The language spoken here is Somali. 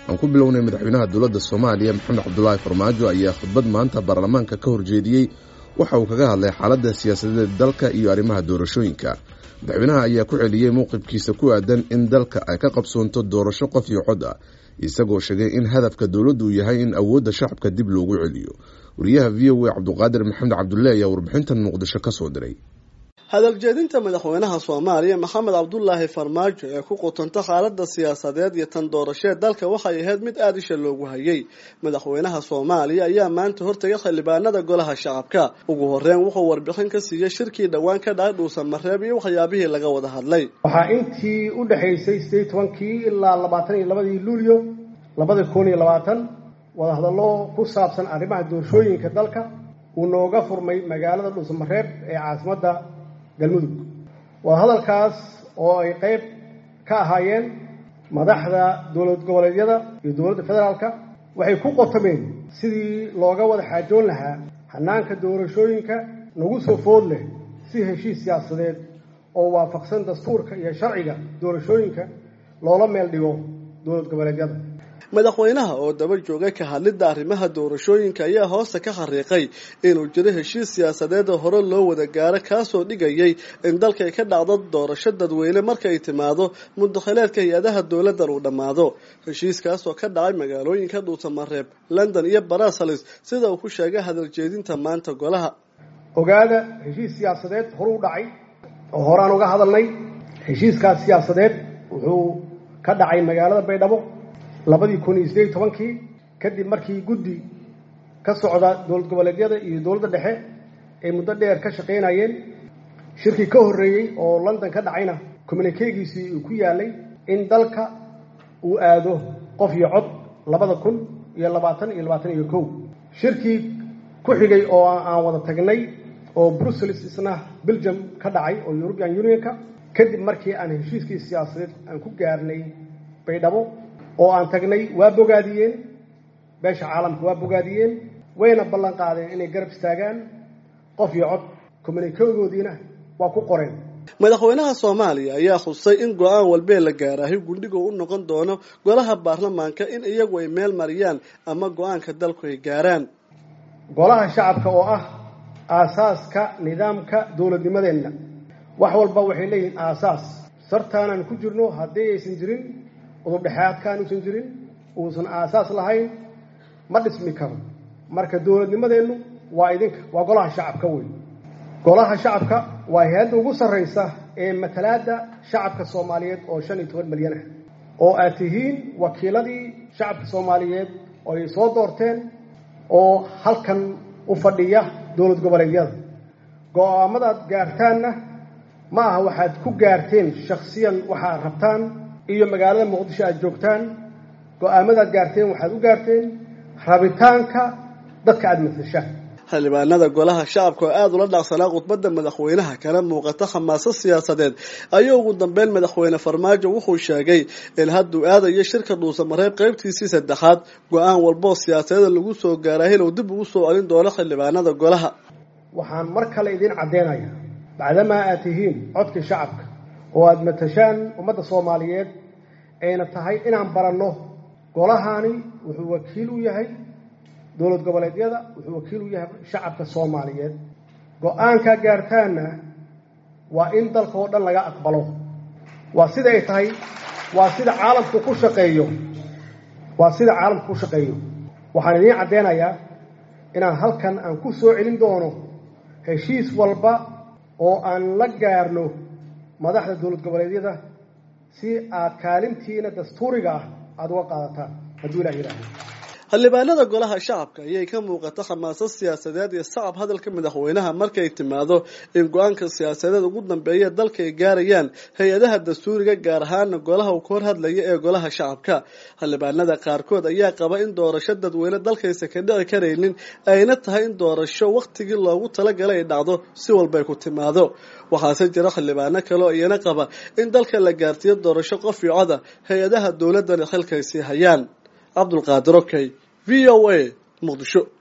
aan ku bilownay madaxweynaha dowladda soomaaliya maxamed cabdulaahi farmaajo ayaa khudbad maanta baarlamaanka ka horjeediyey waxa uu kaga hadlay xaaladda siyaasadeed dalka iyo arrimaha doorashooyinka madaxweynaha ayaa ku celiyey mowqifkiisa ku aadan in dalka ay ka qabsoonto doorasho qof iyo cod ah isagoo sheegay in hadafka dowladdu uu yahay in awoodda shacabka dib loogu celiyo wariyaha v o a cabduqaadir maxamed cabdulle ayaa warbixintan muqdisho ka soo diray hadaljeedinta madaxweynaha soomaaliya maxamed cabdulaahi farmaajo ee ku qutanta xaalada siyaasadeed iyo tan doorasheed dalka waxay ahayd mid aada isha loogu hayay madaxweynaha soomaaliya ayaa maanta hortagay xildhibaanada golaha shacabka ugu horeyn wuxuu warbixin ka siiyey shirkii dhowaan ka dhacay dhuusan mareeb iyo waxyaabihii laga wada hadlay waxaa intii u dhexaysay sideed tobankii ilaa labaatan iyo labadii luulyo labada kun iyo labaatan wadahadallo ku saabsan arrimaha doorashooyinka dalka uu nooga furmay magaalada dhuusan mareeb ee caasimadda galmudug waa hadalkaas oo ay qayb ka ahaayeen madaxda dowlad goboleedyada iyo dowladda federaalka waxay ku qotameen sidii looga wada xaajoon lahaa hanaanka doorashooyinka nagu soo food leh si heshiis siyaasadeed oo waafaqsan dastuurka iyo sharciga doorashooyinka loola meel dhigo dowlad goboleedyada madaxweynaha oo daba joogay ka hadlidda arrimaha doorashooyinka ayaa hoosta ka xariiqay inuu jiro heshiis siyaasadeed oo hore loo wada gaaro kaasoo dhigayay in dalkay ka dhacdo doorasho dadweyne markaay timaado mudakhileedka hay-adaha dowladdan uu dhammaado heshiiskaasoo ka dhacay magaalooyinka dhuusamareeb london iyo brussels sida uu ku sheegay hadaljeedinta maanta golaha ogaada heshiis siyaasadeed horuu dhacay oo horaan uga hadalnay heshiiskaas siyaasadeed wuxuu ka dhacay magaalada baydhabo labadii kun iyo sideed iyo tobankii kadib markii guddi ka socda dowlad goboleedyada iyo dowladda dhexe ay muddo dheer ka shaqaynayeen shirkii ka horreeyey oo london ka dhacayna communikeegiisii uu ku yaalay in dalka uu aado qof iyo cod labada kun iyo labaatan iyo labaatan iyo kow shirkii ku xigay oo aan wada tagnay oo brussels isna belgium ka dhacay oo european unionka kadib markii aan heshiiskii siyaasadeed aan ku gaarnay baydhabo oo aan tagnay waa bogaadiyeen beesha caalamka waa bogaadiyeen wayna ballan qaadeen inay garab istaagaan qof iyo cod communikegoodiina waa ku qoreen madaxweynaha soomaaliya ayaa khusay in go-aan walbee la gaaraahay gundhiga u noqon doono golaha baarlamaanka in iyagu ay meel mariyaan ama go-aanka dalku ay gaaraan golaha shacabka oo ah aasaaska nidaamka dowladnimadeenna wax walba waxay leeyihiin aasaas sartaanaan ku jirno haddii aysan jirin udubdhexaadkaan uusan jirin uusan aasaas lahayn ma dhismi karo marka dowladnimadeennu waa idinka waa golaha shacabka wey golaha shacabka waa hay-adda ugu sarraysa ee matalaadda shacabka soomaaliyeed oo shan iyo toban milyan ah oo aad tihiin wakiiladii shacabka soomaaliyeed oo ay soo doorteen oo halkan u fadhiya dowlad goboleedyada go-aamadaad gaartaanna ma aha waxaad ku gaarteen shaksiyan waxaad rabtaan iyo magaalada muqdisho aad joogtaan go-aamadaad gaarteen waxaad u gaarteen rabitaanka dadka aada matashaan xildhibaanada golaha shacabka oo aada ula dhacsanaa khudbadda madaxweynaha kana muuqata khamaasad siyaasadeed ayuu ugu dambeyn madaxweyne farmaajo wuxuu sheegay in hadduu aadayo shirka dhuusamareeb qaybtiisii saddexaad go-aan walboo siyaasadeeda lagu soo gaaray inuu dib ugu soo celin doono xildhibaanada golaha waxaan mar kale idiin caddeynaya bacdamaa aad tihiin codka shacabka oo aada matashaan ummadda soomaaliyeed ayna tahay inaan baranno golahani wuxuu wakiil u yahay dowlad goboleedyada wuxuu wakiil u yahay shacabka soomaaliyeed go-aankaa gaartaanna waa in dalka oo dhan laga aqbalo waa sida ay tahay waa sida caalamku ku shaqeeyo waa sida caalamku ku shaqeeyo waxaan idiin caddeynayaa inaan halkan aan ku soo celin doono heshiis walba oo aan la gaarno madaxda dowlad goboleedyada si aad kaalintiina dastuuriga ah aada uga qaadataan hadduu ilah yidhaahdo xildhibaanada golaha shacabka ayay ka muuqata khamaasad siyaasadeed iyo sacab hadalka madaxweynaha markay timaado in go-aanka siyaasadeed ugu dambeeya dalka ay gaarayaan hay-adaha dastuuriga gaar ahaana golaha uu ka hor hadlaya ee golaha shacabka xildhibaanada qaarkood ayaa qaba in doorasho dadweyne dalkaysa ka dhici karaynin ayna tahay in doorasho wakhtigii loogu talagalay ay dhacdo si walbay ku timaado waxaase jira xildhibaano kale oo iyana qaba in dalka la gaarsiiyo doorasho qof iyo coda hay-adaha dowladana xilkaysii hayaan cabdulqaadir okey v o a muqdisho